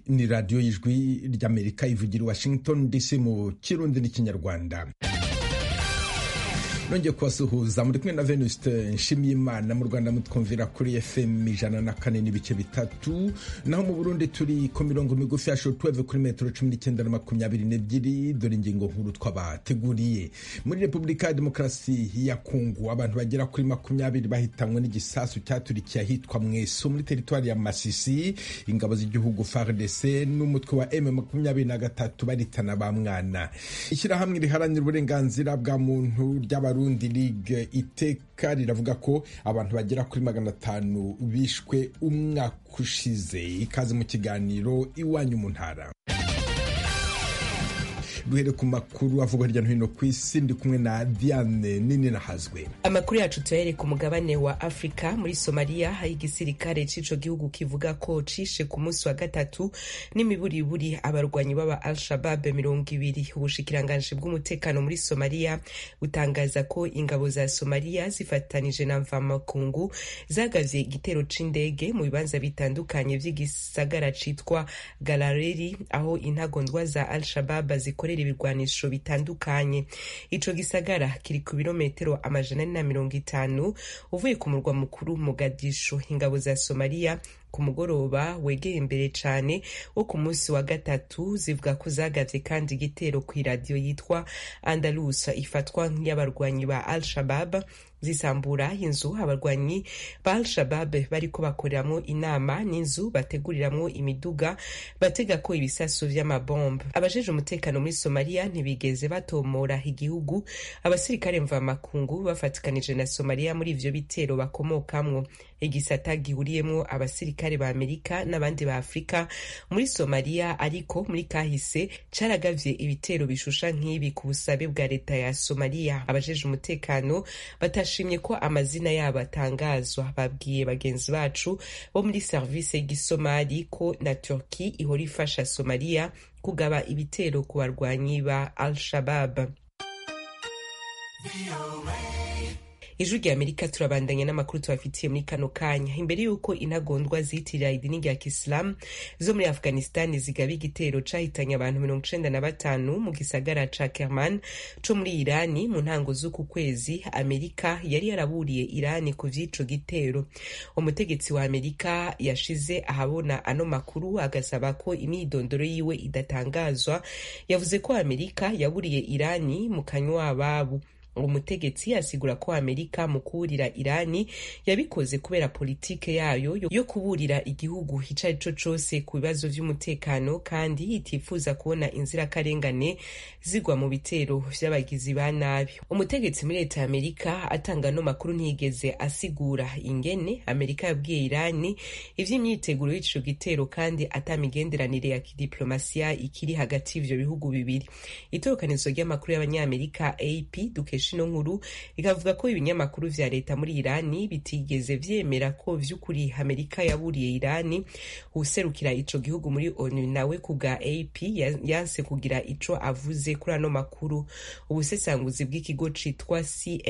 ni radiyo y'ijwi ry'amerika ivugira i washington dc mu kirundi n'ikinyarwanda nongeye kubasuhuza muri kumwe na venuste nshimiyimana mu rwanda mutwumvira kuri fm ijana na kane n'ibice bitatu naho mu burundi turi ku mirongo migufi ya shotweve kuri metero cumi n'icyenda na makumyabiri n'ebyiri dore ingingo nkuru twabateguriye muri repubulika ya demokarasi ya kongo abantu bagera kuri makumyabiri bahitanywe n'igisasu cyaturikiye ahitwa mweso muri teritwari ya masisi ingabo z'igihugu fardc n'umutwe wa m makumyabiri na gatatu baritana ba mwana ishyirahamwe riharanira uburenganzira bwa muntu ry'abarundi Burundi League iteka riravuga ko abantu bagera kuri magana atanu bishwe umwaka ushize ikaze mu kiganiro iwanyu mu ntara duhere ku makuru avugwa hirya no hino ku isi ndi kumwe na Diane nini nahazwe amakuru yacu tuyahere ku mugabane wa afurika muri somaliya hari igisirikare c'ico gihugu kivuga ko cishe ku munsi wa gatatu n'imiburiburi abarwanyi b'aba al-shabab mirongo ibiri ubushikiranganji bw'umutekano muri somaliya butangaza ko ingabo za somaliya zifatanije na mvamakungu zagavye igitero c'indege mu bibanza bitandukanye vy'igisagara citwa galareri aho intagondwa za al-shabab zikorera ibirwanisho bitandukanye ico gisagara kiri ku birometero amajana ane na mirongo itanu uvuye ku murwa mukuru Mogadishu ingabo za Somalia ku mugoroba wegeye imbere cane wo ku munsi wa gatatu zivuga ko zagavye kandi igitero kw'iradiyo yitwa Andalusa ifatwa nk'iy'abarwanyi ba Al-Shabab zisambura inzu abarwanyi ba Al-Shabab bariko bakoreramwo inama n'inzu bateguriramwo imiduga batega ko ibisasu vy'amabombe abajeje umutekano muri Somalia ntibigeze batomora igihugu abasirikare mvamakungu bafatikanije na Somalia muri ivyo bitero bakomokamwo igisata gihuriyemwo abasirikare ba Amerika n'abandi ba Afrika muri Somalia ariko muri kahise caragavye ibitero bishusha nk'ibi ku busabe bwa leta ya Somalia abajeje umutekano batashimye ko amazina yabo atangazwa babwiye bagenzi bacu bo muri service y'igisomali ko na Turki ihora ifasha Somalia kugaba ibitero ku barwanyi ba Al-Shabab ijwi rya amerika turabandanya n'amakuru tubafitiye muri kano kanya imbere y'uko intagondwa ziyitirira idini rya kisilamu zo muri afghanistan zigaba igitero cahitanye abantu mirongo icenda na batanu mu gisagara ca kerman co muri irani mu ntango z'uku kwezi amerika yari yaraburiye irani ku vy'ico gitero umutegetsi wa amerika yashize ahabona ano makuru agasaba ko imyidondoro yiwe idatangazwa yavuze ko amerika yaburiye irani mu kanywa ababo umutegetsi asigura ko amerika mu kuburira irani yabikoze kubera politike yayo yo kuburira igihugu ico ari co cose ku bibazo vy'umutekano kandi itifuza kubona inzirakarengane zigwa mu bitero vy'abagizi ba nabi umutegetsi muri leta ya amerika atanga no makuru ntiyigeze asigura ingene amerika yabwiye irani ivy'imyiteguro y'ico gitero kandi ata migenderanire ya kidiplomasiya ikiri hagati y'ivyo bihugu bibiri itorokanizo ry'amakuru y'abanyamerika ap dukesha ino nkuru ikavuga ko ibinyamakuru vya leta muri irani bitigeze vyemera ko vy'ukuri amerika yaburiye irani userukira ico gihugu muri onu nawe ku bwa ap yanse kugira ico avuze kuri ano makuru ubusesanguzi bw'ikigo citwa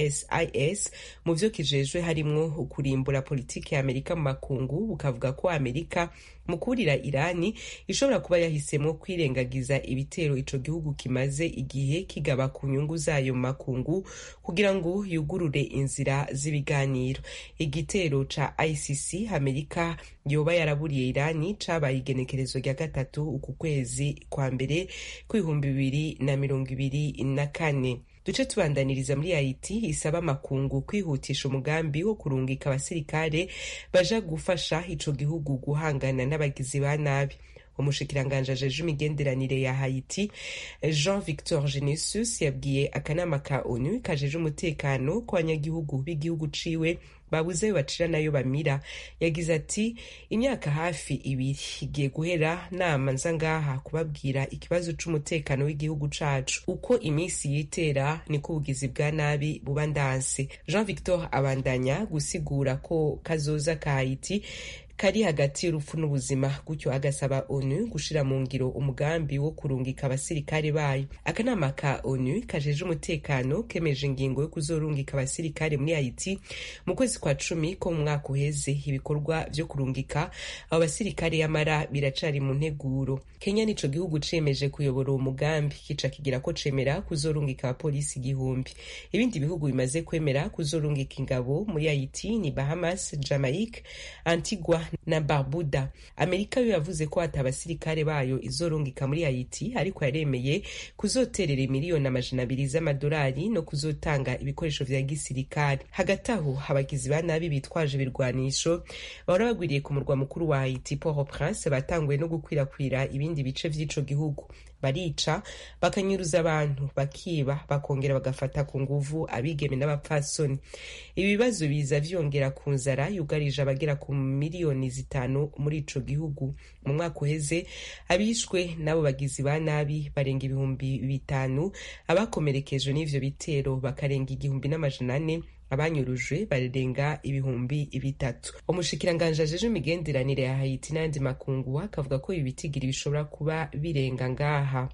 csis mu vyo kijejwe harimwo ukurimbura politiki ya amerika mu makungu bukavuga ko amerika mu kurira irani ishobora kuba yahisemwo kwirengagiza ibitero ico gihugu kimaze igihe kigaba ku nyungu zayo mu makungu kugira ngo yugurure inzira z'ibiganiro igitero ca icc amerika yoba yaraburiye irani cabaye igenekerezo rya gatatu uku kwezi kwa mbere kw'ibihumbi bibiri na mirongo ibiri na kane duce tubandaniriza muri haiti isaba amakungu kwihutisha umugambi wo kurungika abasirikare baja gufasha ico gihugu guhangana n'abagizi ba nabi umushikiranganji ajeje imigenderanire ya haiti jean victor genesus yabwiye akanama ka onu kajeje umutekano ku banyagihugu b'igihugu ciwe babuze ayo bacira nayo bamira yagize ati imyaka hafi ibiri igiye guhera nama nza ngaha kubabwira ikibazo c'umutekano w'igihugu cacu uko iminsi yitera niko ubugizi bwa nabi buba ndanse jean victor abandanya gusigura ko kazoza ka haiti kari hagati y'urupfu n'ubuzima gutyo agasaba onu gushira mu ngiro umugambi wo kurungika abasirikare bayo akanama ka onu kajeje umutekano kemeje ingingo yo kuzorungika abasirikare muri haiti mu kwezi kwa cumi ko mu mwaka uheze ibikorwa vyo kurungika abo basirikare yamara biracari mu nteguro kenya nico gihugu cemeje kuyobora uwo mugambi kica kigira ko cemera kuzorungika abapolisi igihumbi ibindi bihugu bimaze kwemera kuzorungika ingabo muri haiti ni bahamas jamaique antigua na barbuda amerika yo yavuze ko ati abasirikare bayo izorungika muri haiti ariko yaremeye kuzoterera miliyoni amajana abiri z'amadolari no kuzotanga ibikoresho vya gisirikare hagati aho abagizi ba nabi bitwaje ibirwanisho bahora bagwiriye ku murwa mukuru wa haiti port au prince batanguye no gukwirakwira ibindi bice vy'ico gihugu barica bakanyuruza abantu bakiba bakongera bagafata ku nguvu abigeme n'abapfasoni ibi bibazo biza vyongera ku nzara yugarije abagera ku miliyoni zitanu muri ico gihugu mu mwaka uheze abishwe n'abo bagizi ba nabi barenga ibihumbi bitanu abakomerekejwe n'ivyo bitero bakarenga igihumbi n'amajana ane abanyurujwe barenga ibihumbi bitatu umushikiranganji ajeje imigenderanire ya haiti n'ayandi makungu akavuga ko ibi bitigiri bishobora kuba birenga ngaha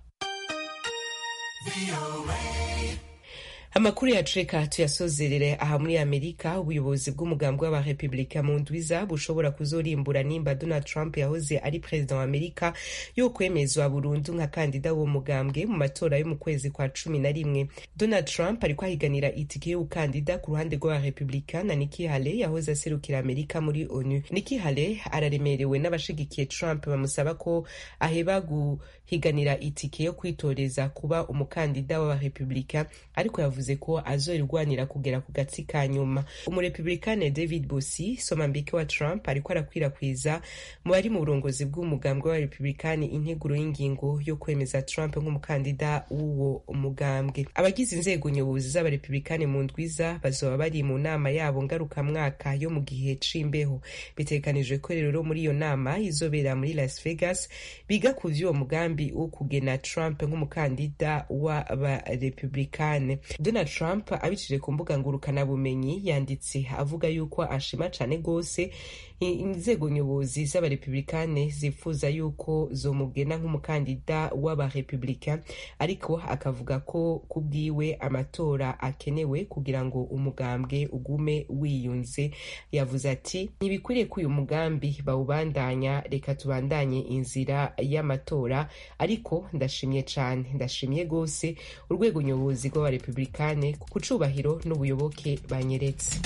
amakuru yacu reka tuyasozerere aha muri amerika ubuyobozi bw'umugambi w'abarepublika mu ndwiza bushobora kuzorimbura nimba donald trump yahoze ari perezida wa amerika yo kwemezwa burundu nka kandida w'uwo mugambwe mu matora yo mu kwezi kwa cumi na rimwe donald trump ariko ahiganira itike y'ubukandida ku ruhande rw'abarepublika na niki hale yahoze aserukira amerika muri onu niki hale araremerewe n'abashigikiye trump bamusaba ko aheba guhiganira itike yo kwitoreza kuba umukandida w'abarepublika ariko yavuze ko azorigwanira kugera ku gatsi ka nyuma umurepublikane david bosi somambike wa trump ariko arakwirakwiza mu bari mu burongozi bw'umugambwe w'abarepublikani integuro y'ingingo yo kwemeza trump nk'umukandida w'uwo mugambwe abagize inzego nyobozi z'abarepublikani mu ndwiza bazoba bari mu nama yabo ngarukamwaka yo mu gihe c'imbeho bitegekanijwe ko rero muri iyo nama izobera muri las vegas biga ku vy'uwo mugambi wo kugena trump nk'umukandida w'abarepublikane donald trump abicije ku mbuga ngurukanabumenyi yanditse avuga yuko ashima cane rwose inzego nyobozi z'abarepublikane zifuza yuko zomugena nk'umukandida w'abarepublika ariko akavuga ko ku bwiwe amatora akenewe kugira ngo umugambwe ugume wiyunze yavuze ati ntibikwiriye ko uyu mugambi bawubandanya reka tubandanye inzira y'amatora ariko ndashimye cane ndashimye rwose urwego nyobozi rw'abarepublikane ku cubahiro n'ubuyoboke banyeretse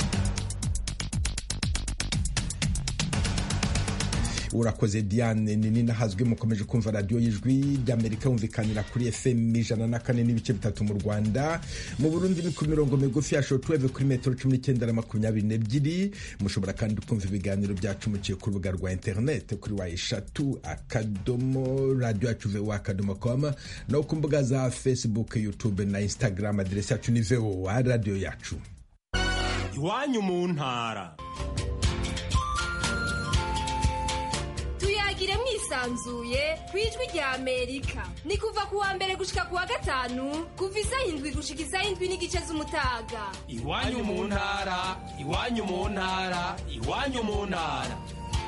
urakoze diane nini nahazwi mukomeje kumva radiyo y'ijwi ry'amerika yumvikanira kuri fm ijana na kane n'ibice bitatu mu rwanda mu burundi ni ku mirongo migufi ya shotweve kuri metero cumi n'icyenda na makumyabiri n'ebyiri mushobora kandi kumva ibiganiro byacu muciye ku rubuga rwa interineti kuri wa eshatu akadomo radiyo yacu vewo akadomo komu no ku mbuga za facebook youtube na instagram aderesi yacu ni vewo radiyo yacu iwanyu mu ntara tuyagire mwisanzuye ku ijwi rya amerika ni kuva ku wa mbere gushika ku wa gatanu kuva isaha indwi gushika isaha indwi n'igice z'umutaga iwanyu mu ntara iwanyu mu ntara iwanyu mu ntara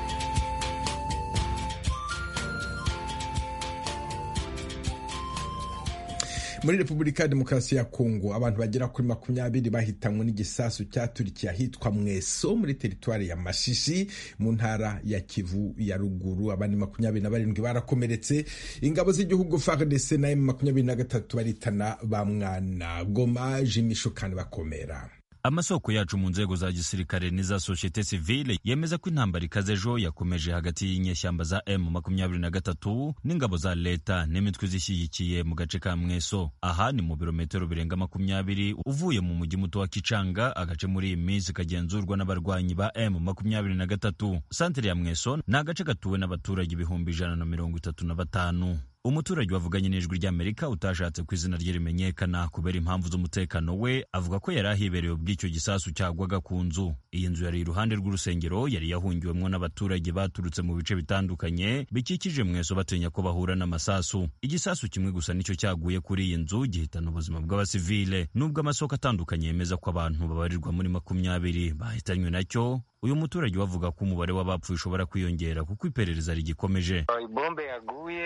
muri repubulika ya demokarasi ya kongo abantu bagera kuri makumyabiri bahitanywe n'igisasu cyaturikiye ahitwa mweso muri teritwari ya mashishi mu ntara ya kivu ya ruguru abandi makumyabiri na barindwi barakomeretse ingabo z'igihugu fardc na m makumyabiri na gatatu baritana ba mwana goma jimisho kandi bakomera amasoko yacu mu nzego za gisirikare n'iza sosiyete sivile yemeza ko intambara ikaze ejo yakomeje hagati y'inyeshyamba za m makumyabiri na gatatu n'ingabo za leta n'imitwe zishyigikiye mu gace ka mweso aha ni mu birometero birenga makumyabiri uvuye mu mujyi muto wa kicanga agace muri iyi minsi kagenzurwa n'abarwanyi ba m makumyabiri na gatatu santere ya mweso ni agace gatuwe n'abaturage ibihumbi ijana na mirongo itatu na batanu umuturage wavuganye n'ijwi ry'amerika utashatse ko izina rye rimenyekana kubera impamvu z'umutekano we avuga ko yari ahibereye ubw'icyo gisasu cyagwaga ku nzu iyi nzu yari iruhande rw'urusengero yari yahungiwemo n'abaturage baturutse mu bice bitandukanye bikikije mweso batinya ko bahura n'amasasu igisasu kimwe gusa nicyo cyaguye kuri iyi nzu gihitana ubuzima bw'abasivile nubwo amasoko atandukanye yemeza ko abantu babarirwa muri makumyabiri bahitanywe nacyo uyu muturage wavuga ko umubare w'abapfuye ushobora kwiyongera kuko iperereza rigikomeje ibombe yaguye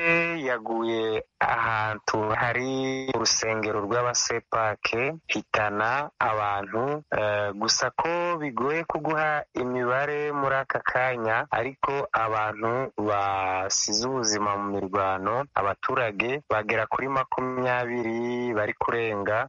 yaguye ahantu hari urusengero rw'abasepake hitana abantu uh, gusa ko bigoye kuguha imibare muri aka kanya ariko abantu basize ubuzima mu mirwano abaturage bagera kuri makumyabiri bari kurenga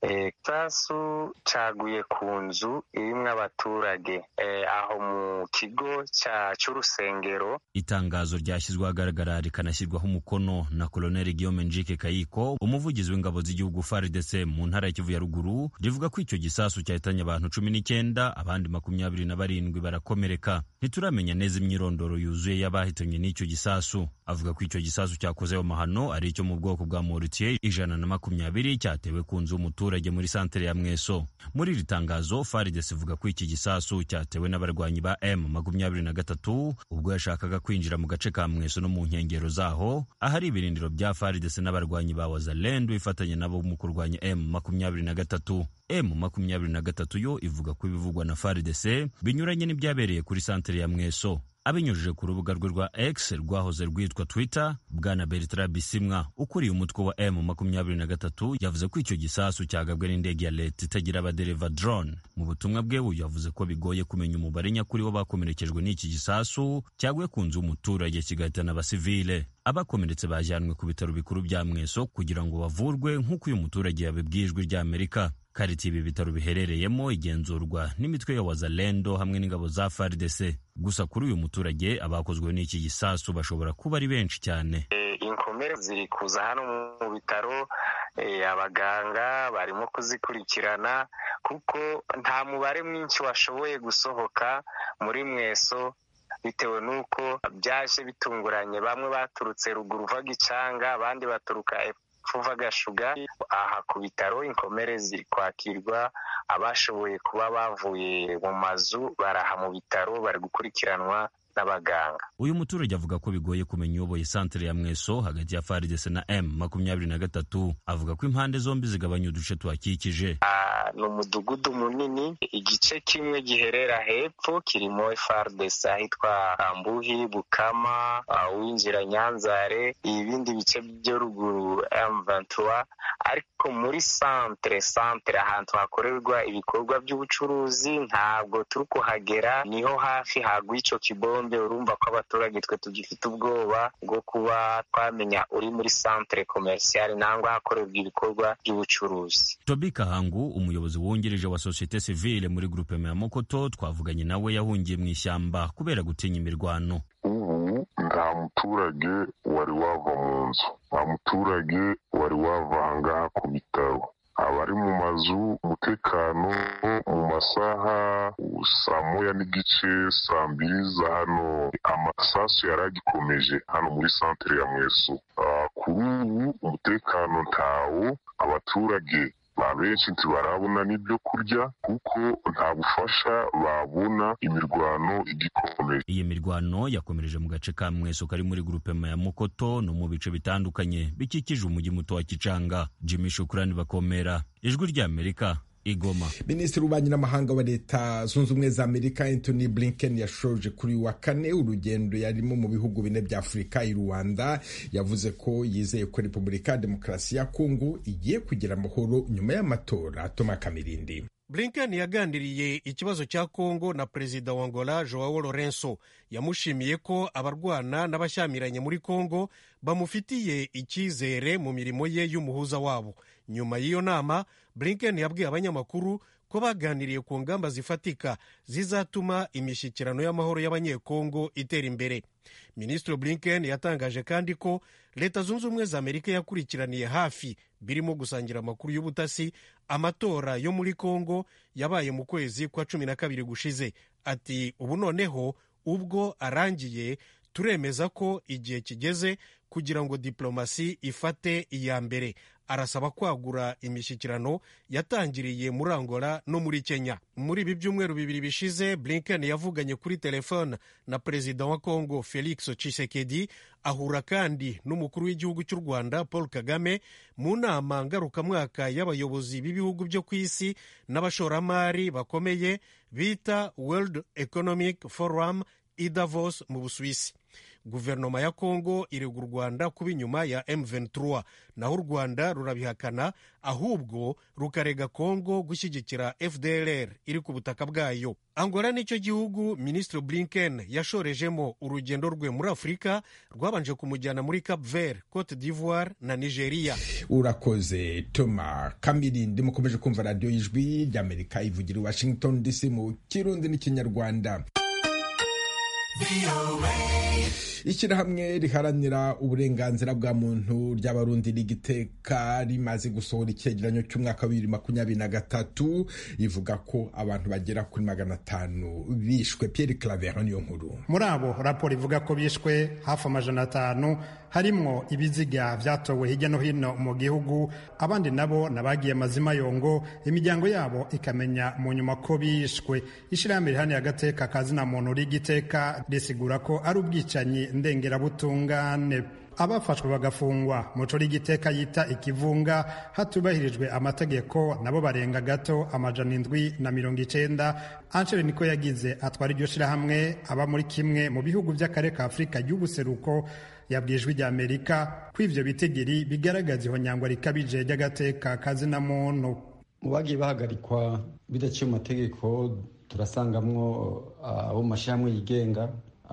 isasu e, caguye ku nzu irimwo abaturage e, aho mu kigo cy'urusengero itangazo ryashyizwe ahagaragara rikanashyirwaho umukono na koloneli guillaume njike kayiko umuvugizi w'ingabo z'igihugu fardc mu ntara ya kivu ya ruguru rivuga ko icyo gisasu cyahitanye abantu cumi n'icyenda abandi makumyabiri na barindwi barakomereka ntituramenya neza imyirondoro yuzuye y'abahitanywe n'icyo gisasu avuga ko icyo gisasu cyakoze amahano ari icyo mu bwoko bwa morutier ijana na makumyabiri cyatewe ku nzu y'umuturage muri santere ya mweso muri iri tangazo fardc ivuga ko iki gisasu cyatewe n'abarwanyi ba m makumyabiri na gatatu ubwo yashakaga kwinjira mu gace ka mweso no mu nkengero zaho ahari ibirindiro bya faridese n'abarwanyi ba wazalendo ifatanya nabo mu kurwanya m makumyabiri na gatatu m makumyabiri na gatatu yo ivuga ko ibivugwa na faridese binyuranye n'ibyabereye kuri santere ya mweso abinyujije ku rubuga rwe rwa x rwahoze rwitwa twitter bwana bertrand bisimwa ukuriye umutwe wa m makumyabiri na gatatu yavuze ko icyo gisasu cyagabwe n'indege ya leta itagira abadereva drone mu butumwa bwe uyu yavuze ko bigoye kumenya umubare nyakuri w'abakomerekejwe n'iki gisasu cyaguye ku nzu y'umuturage kigahitana abasivile abakomeretse bajyanwe ku bitaro bikuru bya mweso kugira ngo bavurwe nk'uko uyu muturage yabibwiye ijwi ry'amerika kariti ibi bitaro biherereyemo igenzurwa n'imitwe ya wazalendo hamwe n'ingabo za fardc gusa kuri uyu muturage abakozwe n'iki gisasu bashobora kuba ari benshi cyane inkomere ziri kuza hano mu bitaro abaganga barimo kuzikurikirana kuko nta mubare mwinshi washoboye gusohoka muri mweso bitewe n'uko byaje bitunguranye bamwe baturutse ruguru uva gicanga abandi baturuka fuva gashuga aha ku bitaro inkomere ziri kwakirwa abashoboye kuba bavuye mu mazu baraha mu bitaro bari gukurikiranwa n'abaganga uyu muturage avuga ko bigoye kumenya uyoboye santere ya mweso hagati ya faridese na m makumyabiri na gatatu avuga ko impande zombi zigabanya uduce tuhakikije ni umudugudu munini igice kimwe giherera hepfo kirimo fardese ahitwa ambuhi bukama winjira nyanzare ibindi bice byo ruguru m23 ariko muri santere santere ahantu hakorerwa ibikorwa by'ubucuruzi ntabwo turi kuhagera niho hafi hagwa icyo kibombe urumva ko abaturage twe tugifite ubwoba bwo kuba twamenya uri muri santere komerisiyali nangwa hakorerwa ibikorwa by'ubucuruzi tobi kahangu umuyobozi wungirije wa sosiyete sivile muri gurupe ya mokoto twavuganye nawe yahungiye mu ishyamba kubera gutinya imirwano ubu nta muturage wari wava mu nzu nta muturage wari wava ahangaha ku bitaro abari mu mazu umutekano mu masaha saa moya n'igice saa mbiri za hano amasasu yari agikomeje hano muri santere ya mweso kuri ubu umutekano ntawo abaturage ba benshi ntibarabona n'ibyo kurya kuko nta bufasha babona imirwano igikomeje iyi mirwano yakomereje mu gace ka mweso kari muri grupema ya mukoto no mu bice bitandukanye bikikije umujyi muto wa kicanga jimmy shukurani bakomera ijwi ry'amerika igoma minisitiri w'ububanyi n'amahanga wa leta zunze ubumwe za amerika anthony blinken yashoje kuri wa kane urugendo yarimo mu bihugu bine bya afurika i rwanda yavuze ko yizeye ko repubulika ya demokarasi ya kongo igiye kugira amahoro nyuma y'amatora toma kamirindi blinken yaganiriye ikibazo cya kongo na perezida wa angola joao lorenzo yamushimiye ko abarwana n'abashyamiranye muri kongo bamufitiye icyizere mu mirimo ye y'umuhuza wabo nyuma y'iyo nama blinken yabwiye abanyamakuru ko baganiriye ku ngamba zifatika zizatuma imishyikirano y'amahoro y'abanyekongo itera imbere minisitiri blinken yatangaje kandi ko leta zunze ubumwe za amerika yakurikiraniye hafi birimo gusangira amakuru y'ubutasi amatora yo muri kongo yabaye mu kwezi kwa cumi na kabiri gushize ati ubu noneho ubwo arangiye turemeza ko igihe kigeze kugira ngo diplomasi ifate iya mbere arasaba kwagura imishyikirano yatangiriye muri angola no muri kenya muri ibi byumweru bibiri bishize blinken yavuganye kuri telefone na perezida wa congo felix tshisekedi ahura kandi n'umukuru w'igihugu cy'u rwanda paul kagame mu nama ngarukamwaka y'abayobozi b'ibihugu byo ku isi n'abashoramari bakomeye bita world economic forum i davos mu busuwisi guverinoma ya kongo irega u rwanda kuba inyuma ya M23 naho u rwanda rurabihakana ahubwo rukarega kongo gushyigikira fdlr iri ku butaka bwayo angola nicyo gihugu minisitiri blinken yashorejemo urugendo rwe muri afurika rwabanje kumujyana muri cap vert cote d'ivoire na nigeria urakoze toma kamirindi mukomeje kumva radiyo y'ijwi ry'amerika ivugira i washington dc mu kirundi n'ikinyarwanda ishyirahamwe riharanira uburenganzira bwa muntu ry'abarundi rigiteka rimaze gusohora icyegeranyo cy'umwaka wa bibiri makumyabiri na gatatu rivuga ko abantu bagera kuri magana atanu bishwe Pierre Claver niyo nkuru muri abo raporo ivuga ko bishwe hafi amajana atanu harimwo ibiziga byatowe hirya no hino mu gihugu abandi nabo nabagiye amazima yongo imiryango yabo ikamenya mu nyuma ko bishwe ishyirahamwe riharanira agateka kazina muntu rigiteka risigura ko ari ubwicanyi ndengerabutungane abafashwe bagafungwa muco rigiteka yita ikivunga hatubahirijwe amategeko nabo barenga gato amajana indwi na mirongo icenda anchere niko yagize atwara iryo shirahamwe aba muri kimwe mu bihugu by'akarere ka afurika y'ubuseruko yabwijwe rya amerika ko ivyo bitigiri bigaragaza ihonyangwa rikabije ry'agateka kazina muntu mu bagiye bahagarikwa bidaciye mu mategeko turasangamwo abo mu mashyirahamwe yigenga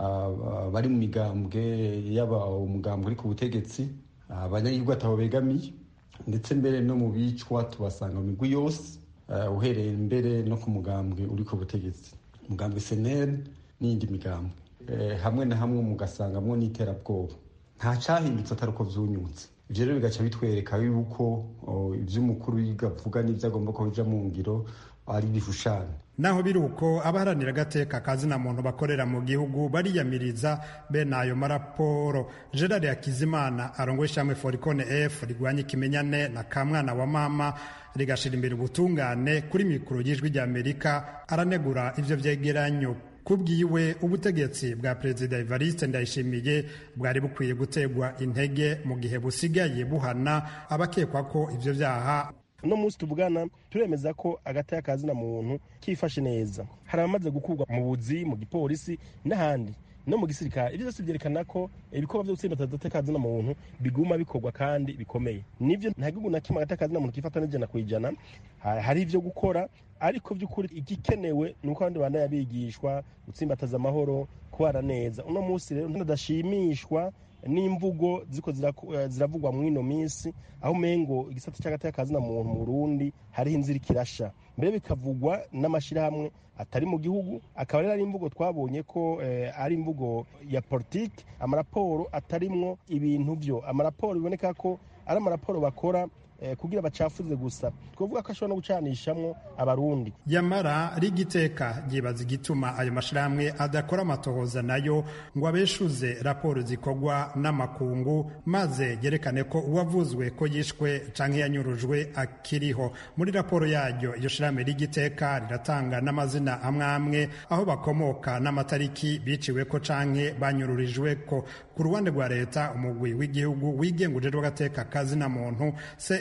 bari mu migambwe yaba umugambwe uri ku butegetsi abanyagihugu atabo begamiye ndetse mbere no mu bicwa tubasanga mu migwi yose uhereye mbere no ku mugambwe uri ku butegetsi umugambwe seneri n'iyindi migambwe hamwe na hamwe mugasangamwo n'iterabwoba nta cyahindutse atari uko byunyutse ibyo rero bigaca bitwereka yuko iby'umukuru avuga n'ibyo agomba ko bija mu ngiro ari ibishushanyo naho biri uko abaharanira agateka kazina muntu bakorera mu gihugu bariyamiriza bene ayo maraporo gerard hakizimana arongoye ishyirahamwe forikone f rigwanya ikimenyane na kamwana wa mama rigashira imbere ubutungane kuri mikoro y'ijwi ry'amerika aranegura ivyo vyegeranyo kubwiwe ubutegetsi bwa perezida evariste ndayishimiye bwari bukwiye gutegwa intege mu gihe busigaye buhana abakekwa ko ivyo vyaha uno munsi tuvugana turemeza ko agateka kazina muntu kifashe neza hari abamaze gukurwa mu buzi mu gipolisi n'ahandi no mu gisirikare ibyo byose byerekana ko ibikorwa byo gutsinda agateka kazina muntu biguma bikorwa kandi bikomeye nivyo nta gihugu na kimwe agateka kazina muntu kifata n'ijana ku ijana hari ivyo gukora ariko by'ukuri igikenewe ni uko abandi bana yabigishwa gutsimbataza amahoro kubana neza uno munsi rero ntadashimishwa n'imvugo ziko ziravugwa muri ino minsi aho umengo igisata cy'agateka kazina muntu mu Burundi hariho inzira ikirasha mbere bikavugwa n'amashyirahamwe atari mu gihugu akaba rero ari imvugo twabonye ko ari imvugo ya politiki amaraporo atarimwo ibintu byo amaraporo biboneka ko ari amaraporo bakora kugira bacafuze gusa twavuga ko ashobora no gucanishamwo abarundi yamara rigiteka ryibaza igituma ayo mashirahamwe adakora amatohoza nayo ngo abeshuze raporo zikorwa n'amakungu maze yerekane ko uwavuzwe ko yishwe canke yanyurujwe akiriho muri raporo yaryo iyo shirahamwe rigiteka riratanga n'amazina amwe amwe aho bakomoka n'amatariki biciwe ko canke banyururijwe ko ku ruhande rwa leta umugwi w'igihugu wigenga ujejwe agateka kazina muntu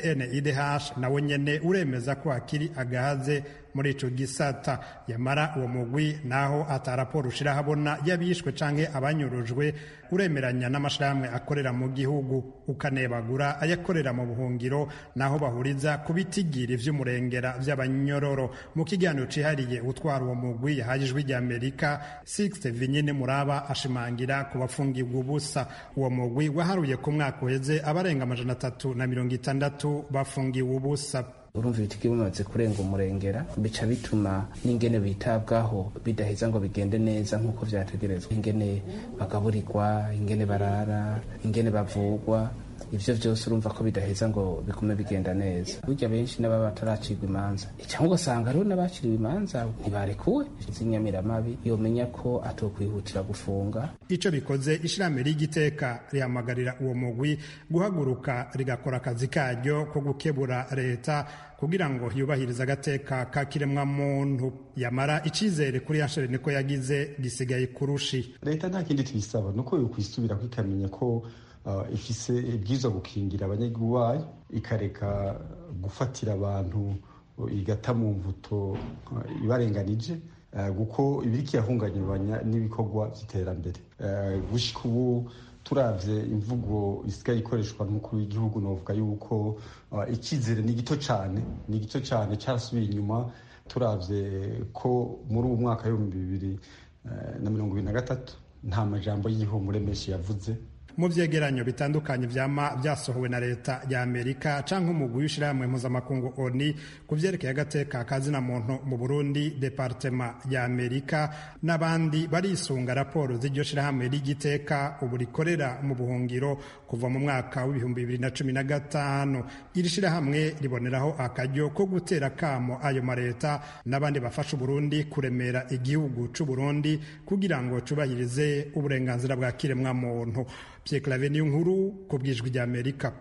CNIDH nawe nyene uremeza ko hakiri agahaze muri ico gisata yamara uwo mugwi naho ata raporo ushira habona yabishwe canke abanyurujwe uremeranya n'amashirahamwe akorera mu gihugu ukanebagura ayakorera mu buhungiro naho bahuriza ku bitigiri vy'umurengera vy'abanyororo mu kiganiro cihariye utwara uwo mugwi yahaye ijwi ry'amerika Sixte Vinyine Muraba ashimangira ku bafungirwa ubusa uwo mugwi waharuye ku mwaka uheze abarenga amajana atatu na mirongo itandatu bafungiwe ubusa urumva ibiti bimaze kurenga umurengera bica bituma n'ingene bitabwaho bidaheza ngo bigende neza nk'uko vyategerezwa ingene bagaburirwa ingene barara ingene bavugwa ivyo vyose urumva ko bidaheza ngo bigume bigenda neza burya benshi n'ababa bataracirwa imanza cyangwa ugasanga hariho n'abaciriwe imanza ntibarekuwe z'inyamiramabi yomenya ko atokwihutira gufunga ico bikoze ishirahamwe ry'igiteka rihamagarira uwo mugwi guhaguruka rigakora akazi karyo ko gukebura leta kugira ngo yubahirize agateka ka kiremwa muntu yamara icizere kuri yashere niko yagize gisigaye kurushi leta nta kindi tuyisaba nuko yokwisubirako ikamenya ko uh, ifise ibwirizwa gukingira abanyagihugu bayo ikareka gufatira abantu igata mu mvuto uh, ibarenganije kuko ibiriko irahungabanya n'ibikorwa by'iterambere gushika ubu turavye imvugo isigaye ikoreshwa n'umukuru w'igihugu novuga yuko icyizere ni gito cyane ni gito cyane cyarasubiye inyuma turavye ko muri ubu mwaka w'ibihumbi bibiri na mirongo ibiri na gatatu nta majambo y'igihumure menshi yavuze mu vyegeranyo bitandukanye vyama vyasohowe na leta ya amerika canke umugwi w'ishirahamwe mpuzamakungu oni ku vyerekeye agateka kazina muntu mu burundi departema ya amerika n'abandi barisunga raporo z'iryo shirahamwe ry'igiteka ubu rikorera mu buhungiro kuva mu mwaka w'ibihumbi bibiri na cumi na gatanu iri shirahamwe riboneraho akaryo ko gutera kamo ayo mareta n'abandi bafasha uburundi kuremera igihugu c'uburundi kugira ngo cubahirize uburenganzira bwa kiremwa muntu Pierre Claver niyo nkuru ku bwijwi rya Amerika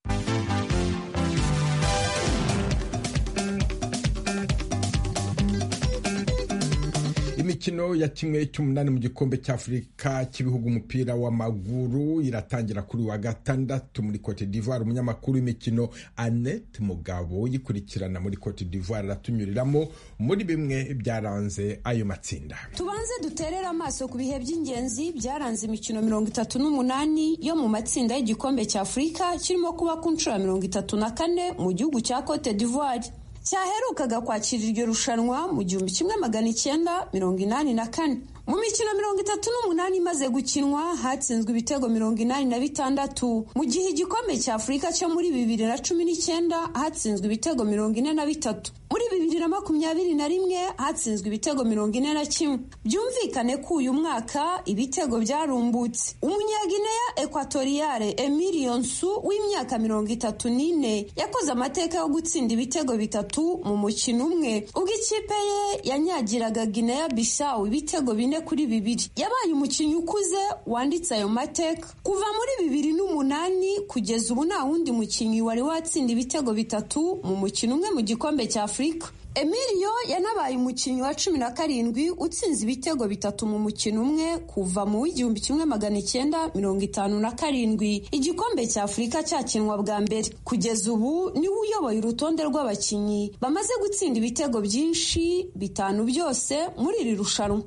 imikino ya kimwe cy'umunani mu gikombe cy'afurika cy'ibihugu umupira w'amaguru iratangira kuri wa gatandatu muri cote d'ivoire umunyamakuru w'imikino annette mugabo yikurikirana muri cote d'ivoire aratunyuriramo muri bimwe byaranze ayo matsinda tubanze duterere amaso ku bihe by'ingenzi byaranze imikino mirongo itatu n'umunani yo mu matsinda y'igikombe cy'afurika kirimo kuba ku nshuro ya mirongo itatu na kane mu gihugu cya cote d'ivoire cyaherukaga kwakira iryo rushanwa mu gihumbi kimwe magana icyenda mirongo inani na kane mu mikino mirongo itatu n'umunani imaze gukinwa hatsinzwe ibitego mirongo inani na bitandatu mu gihe igikombe cya afurika cyo muri bibiri na cumi n'icyenda hatsinzwe ibitego mirongo ine na bitatu muri bibiri na makumyabiri na rimwe hatsinzwe ibitego mirongo ine na kimwe byumvikane ko uyu mwaka ibitego byarumbutse umunyagineya ekwatoriyale emilio nsu w'imyaka mirongo itatu n'ine yakoze amateka yo gutsinda ibitego bitatu mu mukino umwe ubwo ikipe ye yanyagiraga gineya bisawu ibitego bine kuri bibiri yabaye umukinnyi ukuze wanditse ayo mateka kuva muri bibiri n'umunani kugeza ubu nta wundi mukinnyi wari watsinda ibitego bitatu mu mukino umwe mu gikombe cya afurika emilio yanabaye umukinnyi wa cumi na karindwi utsinze ibitego bitatu mu mukino umwe kuva mu w'igihumbi kimwe magana icyenda mirongo itanu na karindwi igikombe cya afurika cyakinwa bwa mbere kugeza ubu niwe uyoboye urutonde rw'abakinnyi bamaze gutsinda ibitego byinshi bitanu byose muri iri rushanwa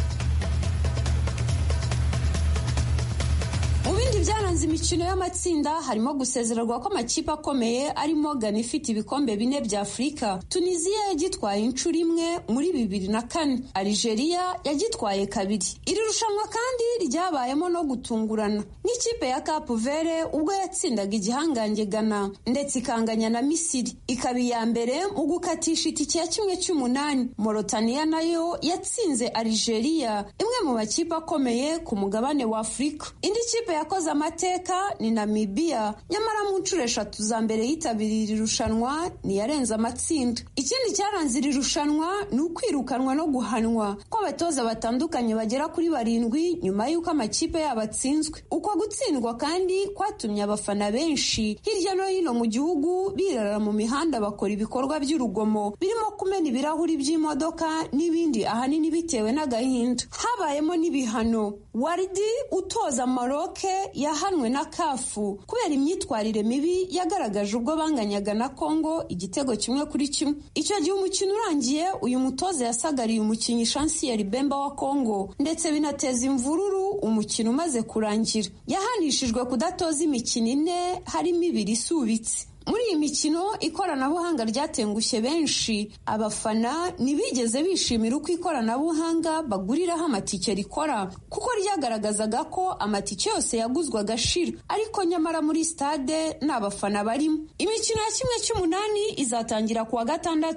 bindi byaranze imikino y'amatsinda harimo gusezererwa kw'amakipe akomeye arimo Ghana ifite ibikombe bine bya Afurika Tunisia yagitwaye inshuro imwe muri bibiri na kane Algeria yagitwaye kabiri iri rushanwa kandi ryabayemo no gutungurana nk'ikipe ya Cap Vert ubwo yatsindaga igihangange Ghana ndetse ikanganya na Misiri ikaba iya mbere mu gukatisha itike ya kimwe cy'umunani Mauritania nayo yatsinze Algeria imwe mu makipe akomeye ku mugabane wa Afurika indi kipe yakoze amateka ni Namibia nyamara mu nshuro eshatu za mbere yitabiriye iri rushanwa ntiyarenze amatsinda ikindi cyaranze iri rushanwa ni ukwirukanwa no guhanwa kw'abatoza batandukanye bagera kuri barindwi nyuma y'uko amakipe yabo atsinzwe uko gutsindwa kandi kwatumye abafana benshi hirya no hino mu gihugu birara mu mihanda bakora ibikorwa by'urugomo birimo kumena ibirahuri by'imodoka n'ibindi ahanini bitewe n'agahinda habayemo n'ibihano waridi utoza maroke yahanwe na kafu kubera imyitwarire mibi yagaragaje ubwo banganyaga na kongo igitego kimwe kuri kimwe icyo gihe umukino urangiye uyu mutoza yasagariye umukinnyi shansiyeri bemba wa kongo ndetse binateza imvururu umukino umaze kurangira yahanishijwe kudatoza imikino ine harimo ibiri isubitse muri iyi mikino ikoranabuhanga ryatengushye benshi abafana ntibigeze bishimira uko ikoranabuhanga baguriraho amatike rikora kuko ryagaragazaga ko amatike yose yaguzwe agashira ariko nyamara muri stade nta bafana barimo imikino ya kimwe cy'umunani izatangira ku wa gatandatu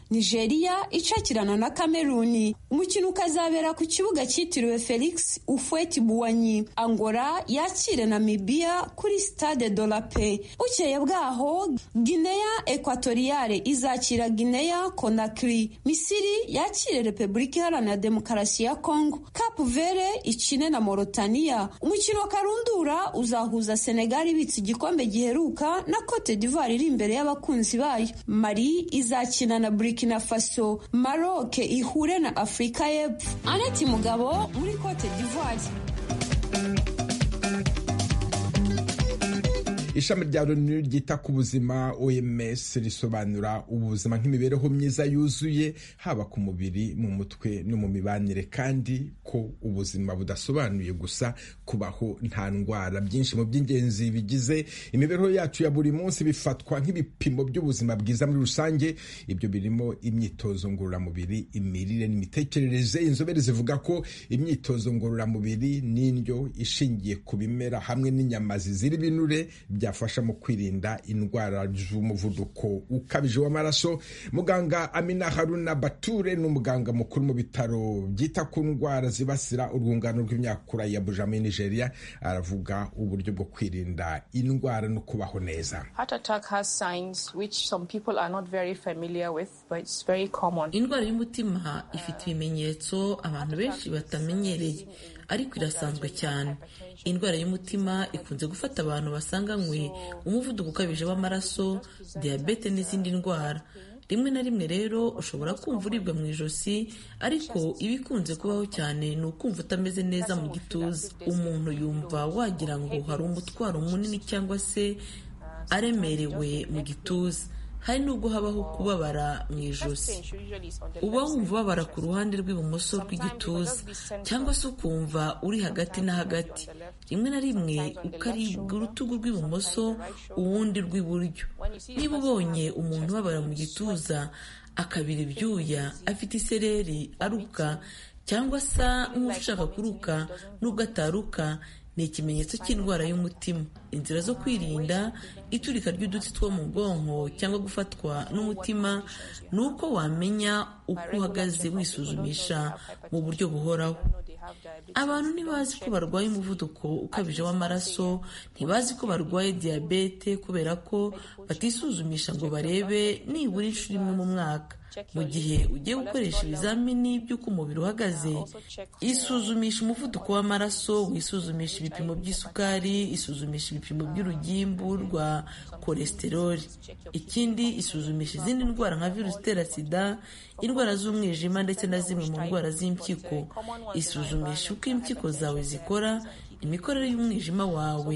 nigeria icakirana na kameruni umukino ukazabera ku kibuga cyitiriwe felix ufweti buwanyi angola yakire namibiya kuri stade de la paix bukeye bwaho guinea ekwatoriyale izakira guinea conakry misiri yakire repubulika iharanira demokarasi ya congo cap vere ikine na morotaniya umukino karundura uzahuza senegal ibitse igikombe giheruka na cote d'ivoire iri imbere y'abakunzi bayo mali izakina na burkina faso maroc ihure na afurika y'epfo aneti mugabo muri cote d'ivoire ishami rya loni ryita ku buzima oms risobanura ubuzima nk'imibereho myiza yuzuye haba ku mubiri mu mutwe no mu mibanire kandi ko ubuzima budasobanuye gusa kubaho nta ndwara byinshi mu by'ingenzi bigize imibereho yacu ya buri munsi bifatwa nk'ibipimo by'ubuzima bwiza muri rusange ibyo birimo imyitozo ngororamubiri imirire n'imitekerereze inzobere zivuga ko imyitozo ngororamubiri n'indyo ishingiye ku bimera hamwe n'inyama zizira ibinure byafasha mu kwirinda indwara z'umuvuduko ukabije w'amaraso muganga amina haruna bature ni umuganga mukuru mu bitaro byita ku ndwara zibasira urwungano rw'imyakura ya buja muri nigeria aravuga uburyo bwo kwirinda indwara no kubaho neza indwara y'umutima ifite ibimenyetso abantu benshi batamenyereye ariko irasanzwe cyane indwara y'umutima ikunze gufata abantu basanganywe umuvuduko ukabije w'amaraso diyabete n'izindi ndwara rimwe na rimwe rero ushobora kumva uribwa mu ijosi ariko ibikunze kubaho cyane ni ukumva utameze neza mu gituza umuntu yumva wagira ngo hari umutwaro munini cyangwa se aremerewe mu gituza hari n'ubwo habaho kubabara mu ijosi uba wumva ubabara ku ruhande rw'ibumoso rw'igituza cyangwa se ukumva uri hagati na hagati rimwe na rimwe ukaribwa urutugu rw'ibumoso uwundi rw'iburyo niba ubonye umuntu ubabara mu gituza akabira ibyuya afite isereri aruka cyangwa asa nk'ushaka kuruka n'ubwo ataruka ni ikimenyetso cy'indwara y'umutima inzira zo kwirinda iturika ry'udutsi two mu bwonko cyangwa gufatwa n'umutima ni uko wamenya uko uhagaze wisuzumisha mu buryo buhoraho abantu ntibazi ko barwaye umuvuduko ukabije w'amaraso ntibazi ko barwaye diyabete kubera ko batisuzumisha ngo barebe nibura inshuro imwe mu mwaka mu gihe ugiye gukoresha ibizamini by'uko umubiri uhagaze isuzumisha umuvuduko w'amaraso wisuzumisha ibipimo by'isukari isuzumisha ibipimo by'urugimbu rwa kolesteroli ikindi isuzumisha izindi ndwara nka virusi itera sida indwara z'umwijima ndetse na zimwe mu ndwara z'impyiko isuzumisha uko impyiko zawe zikora imikorere y'umwijima wawe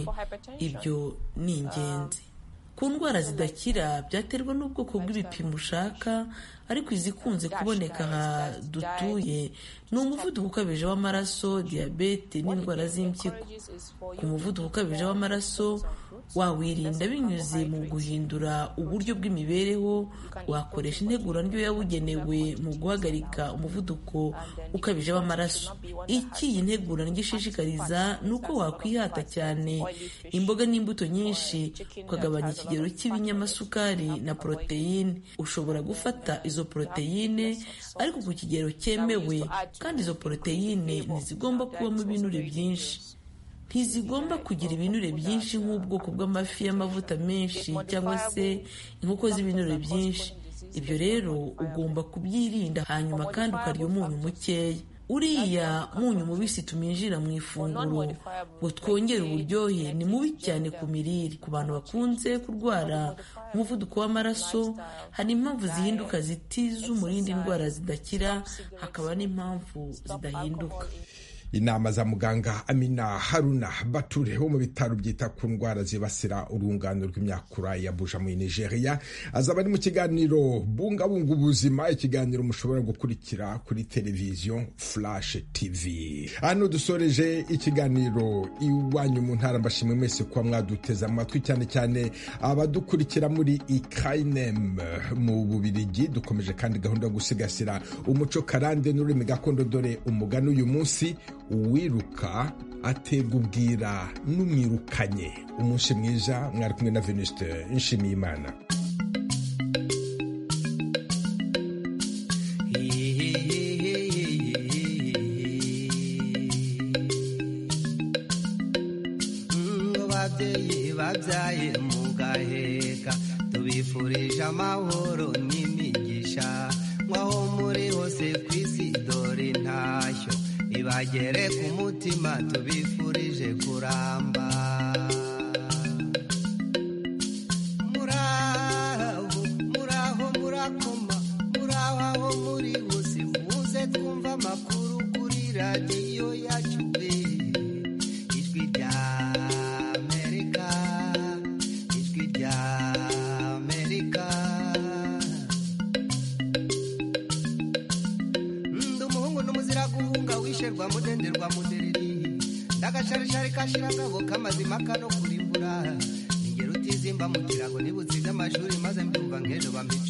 ibyo ni ingenzi ku ndwara zidakira byaterwa n'ubwoko bw'ibipimo ushaka ariko izikunze kuboneka aha dutuye ni umuvuduko ukabije w'amaraso diyabete n'indwara z'impyiko ku muvuduko ukabije w'amaraso wawirinda binyuze mu guhindura uburyo bw'imibereho wakoresha integura ndyo yabugenewe mu guhagarika umuvuduko ukabije w'amaraso iki iyi ntegura ndyo ishishikariza ni uko wakwihata cyane imboga n'imbuto nyinshi ukagabanya ikigero cy'ibinyamasukari na poroteyine ushobora gufata izo poroteyine ariko ku kigero cyemewe kandi izo poroteyine ntizigomba kubamo ibinure byinshi ntizigomba kugira ibinure byinshi nk'ubwoko bw'amafi y'amavuta menshi cyangwa se inkoko z'ibinure byinshi ibyo rero ugomba kubyirinda hanyuma kandi ukarya umunyu mukeya uriya munyu mubisi tuminjira mu ifunguro ngo twongere uburyohe ni mubi cyane ku mirire ku bantu bakunze kurwara umuvuduko w'amaraso hari impamvu zihinduka zitiza umurinda indwara zidakira hakaba n'impamvu zidahinduka inama za muganga amina haruna bature wo mu bitaro byita ku ndwara zibasira urungano rw'imyakura ya buja muri nigeria azaba ari mu kiganiro bungabunga ubuzima ikiganiro mushobora gukurikira kuri televiziyo flash tv hano dusoreje ikiganiro iwanyu mu ntara mbashimwe mwese kuba mwaduteze amatwi cyane cyane abadukurikira muri ikainem mu bubirigi dukomeje kandi gahunda yo gusigasira umuco karande n'ururimi gakondo dore umugani uyu munsi uwiruka aterwa ubwira n'umwirukanye umunsi mwiza mwari kumwe na venuste nshimiyimana n'abavyeyi babyaye mugaheka tubifurije amahoro n'imigisha nk'aho muri hose ku isi dore intashyo ibagere ku mutima tubifurije kuramba muraho muraho murakoma muraho aho muri hose muze twumva amakuru kuri radiyo yacu ijwi rya amerika ijwi rya amerika ndi umuhungu n'umuzira guhunga wisherwa mudenderwa mudereri ndagasharishari kashirangabo k'amazima kano kurimbura ningero utizimba mu kirago nibutsize amashuri maze mbyumva nk'ejo bambi